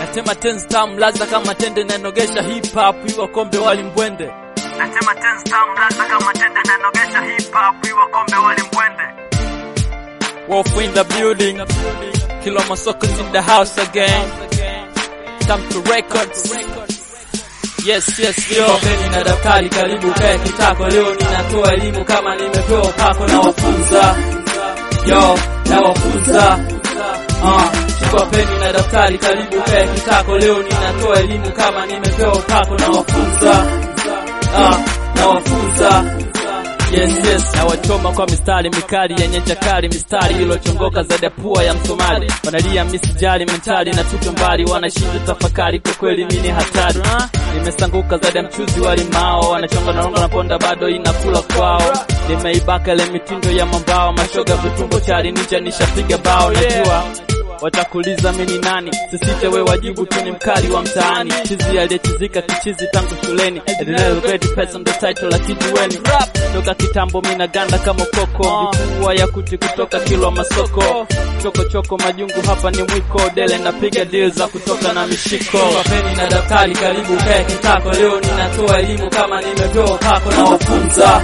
Natema tenzi tamu laza kama tende nanogesha hip hop iwa kombe wali mbwende. Nasema tense tamu laza kama tende nanogesha hip hop iwa kombe wali mbwende. Wolf in the building. Kilo Masoko's in the house again. Time to records. Yes, yes, yo. Peni na daftari karibu kae kitako. Leo ninatoa elimu kama nimepewa pako na wafunza. Yo, na wafunza. Ah, chukua peni na daftari karibu kae kitako. Leo ninatoa elimu kama nimepewa pako na wafunza. Ah, na wafunza. Yes, yes, na wachoma kwa mistari mikali yenye chakari, mistari ilochongoka zaidi ya pua ya Msomali. Wanalia misijali mentali na tupe mbali, wanashinda tafakari, kwa kweli mimi ni hatari. Nimesanguka zaidi ya mchuzi wa limao, wanachonga na ronga na ponda bado inakula kwao. Nimeibaka ile mitindo ya mambao, mashoga vitumbo chali, nija nishapiga bao, najua watakuliza mimi ni nani, sisite we wajibu tu ni mkali wa mtaani, chizi aliyechizika kichizi tangu shuleni, endelea great person the title la kijiweni rap toka kitambo mina ganda kama koko, vifua ya kuti kutoka kilwa masoko, choko choko majungu hapa ni mwiko, dele napiga deal za kutoka na mishiko, peni na daftari karibu kae kitako, leo ninatoa elimu kama nimepewa pako na wafunza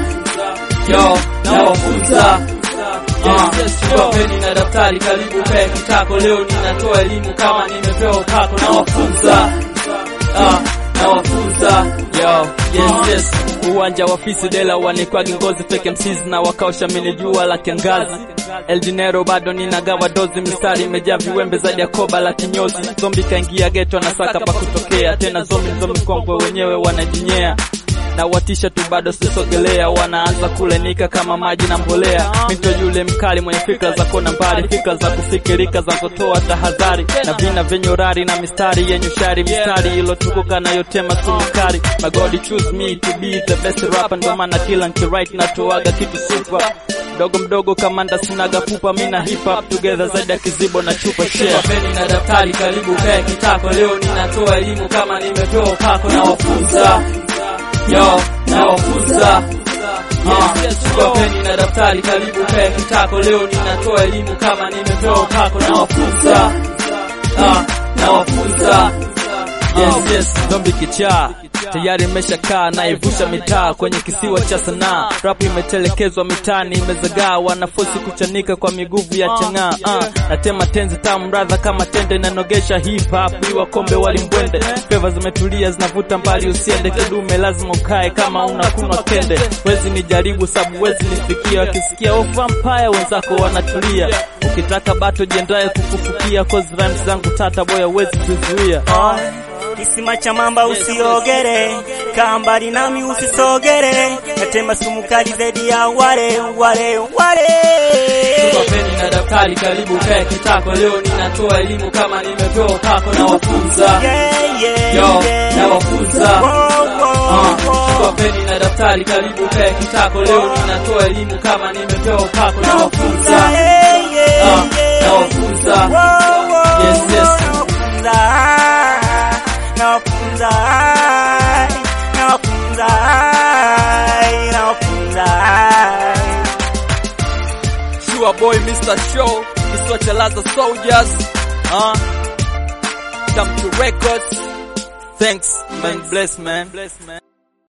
yo na wafunza Chukua peni na daftari karibu kae kitako, leo ninatoa elimu kama nimepewa pako na wafunza Ah, na wafunza yo yes yes uwanja wa fisi dela wanikwagi ngozi fake MCs na wakaosha mini jua la kiangazi El Dinero bado ninagawa dozi mistari imejaa viwembe zaidi ya koba la kinyozi zombi kaingia geto anasaka pa kutokea tena zombi zombi kongwe wenyewe wanajinyea na watisha tu bado sisogelea, wanaanza kulenika kama maji na mbolea. Mito yule mkali mwenye fikra za kona mbali, fikra za kufikirika za kutoa tahadhari, na vina vyenye urari na mistari yenye ushari, mistari ilotukuka nayotema sumukari. My God choose me to be the best rapper, ndo maana kila nkiwrite natoaga kitu super mdogo mdogo kamanda sinaga pupa mina hip hop together zaidi ya kizibo na chupa share peni na daftari karibu kae kitako leo ninatoa elimu kama nimepewa pako na wafunza yo na wafunza chukua peni na daftari karibu kae kitako leo ninatoa elimu kama nimepewa pako na wafunza Ah, na wafunza yes yes zombi kichaa tayari imeshakaa naivusha mitaa kwenye kisiwa cha sanaa rap imetelekezwa mitaani imezagaa wanafosi kuchanika kwa miguvu ya chang'aa uh, natema tenzi tamu radha kama tende nanogesha hip hop iwa kombe walimbwende feva zimetulia zinavuta mbali usiende kidume lazima ukae kama unakunwa kende wezi nijaribu sabu wezi nifikia wakisikia oh vampire wenzako wanatulia ukitaka bato jiendaye kukufukia cause rhymes zangu tata boya wezi kuzuia Oh, kisima cha mamba usiogere, kaa mbali nami usisogere, natema sumu kali zaidi ya wale wale wale. Chukua peni na daftari karibu kae kitako, leo ninatoa elimu kama nimepewa pako na wafunza Yeah, yeah, yo yeah. na wafunza Wow, wow, Ah, chukua wow. peni na daftari karibu kae kitako, leo ninatoa elimu kama nimepewa pako na wafunza Yeah, yeah, Ah, yeah. na wafunza Wow, wow, Yes, yes. nawafunza, nawafunza, nawafunza, nawafunza. Sure boy Mr. Show kisiwa cha Laza Soldiers uh, come to records thanks man bless man